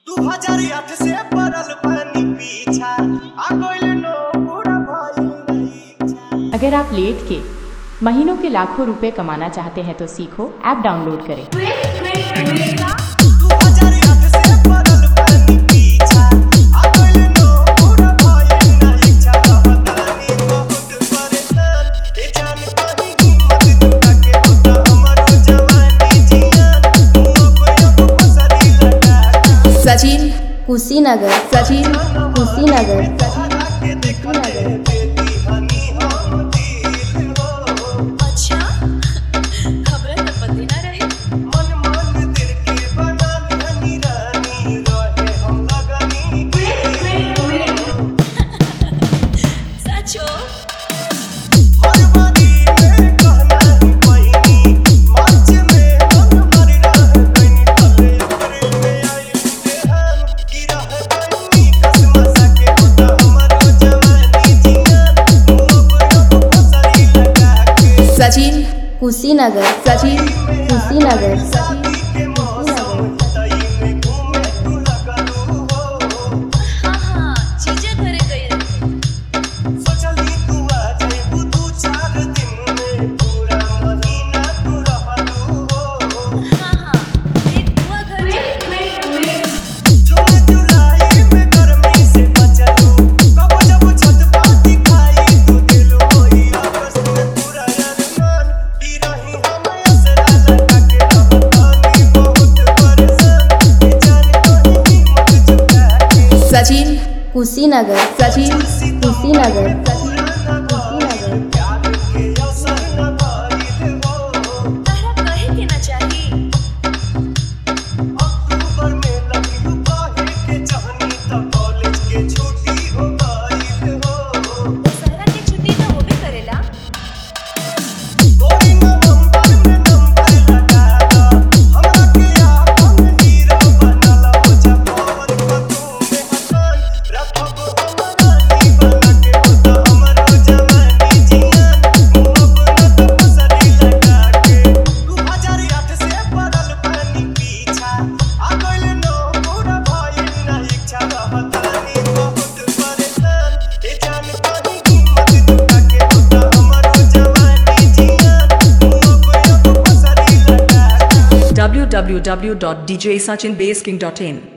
दू हजार आठ से पड़ल पानी पीछा आ गइल नो पूरा भइल नहीं इच्छा अगर आप लेट के महीनों के लाखों रुपए कमाना चाहते हैं तो सीखो ऐप डाउनलोड करें दू हजार आठ से पड़ल पानी पीछा आ गइल नो पूरा भइल नहीं इच्छा रहतानी बहुत परेशान ए जान कहीं हिम्मत जुटा के होता हमरो जवानी जियान मुंह पे अब पसरी लगा के सचिन कुशीनगर सचिन कुशीनगर तहरा के देखले बेटी हनी हम दिल हो अच्छा खबरें तो पता ना रहे मन मन दिल के बना धनी रानी रहे हम लगनी सचो हर बारी में कहना ही पहिनी मार्च में हम मर रह गई तले अप्रैल में आई बेहान की रह गई कसम सके होता हमारो जवानी जियान मुंह पे अब पसरी लगा के सचिन कुशीनगर सचिन कुशीनगर शादी के मौसम तई में घूमे तू लगलू हो हाँ हाँ चीजें घरे गई सोचली तू आ जाइबू दू चार दिन में पूरा महीना तू रहलू हो हाँ हाँ एक बुआ घर जून जुलाई में गर्मी से बचलू कब जब छत पर दिखाई तू दिलो होई अगस्त में पूरा अरमान पी रही हम असरा लगा के रहतानी बहुत परेशान ए जान कहीं हिम्मत जुटा के सचिन कुशीनगर सचिन कुशीनगर कुशीनगर प्यार के असर न भइल हो तारा कहे के ना चाहिए अक्टूबर में लगी काहे के चाहनी त कॉलेज के छुट्टी हो गई हो दशहरा की छुट्टी तो वो भी करेला कोई नवंबर में नंबर लगा दा हमरा के आपन हीरो बनला हो जपवन पतू में हसन रखब हमरा नी बना के होता हमरो जवानी जियान मुंह पे न पसरी लगा के 2008 से पड़ल पानी पीछा आ गइल नो पूरा भइल ना इच्छा रहतानी बहुत परेशान ए जान कहीं हिम्मत जुटा के होता हमरो जवानी जियान मुंह पे अब पसरी लगा के www.djsachinbasking.in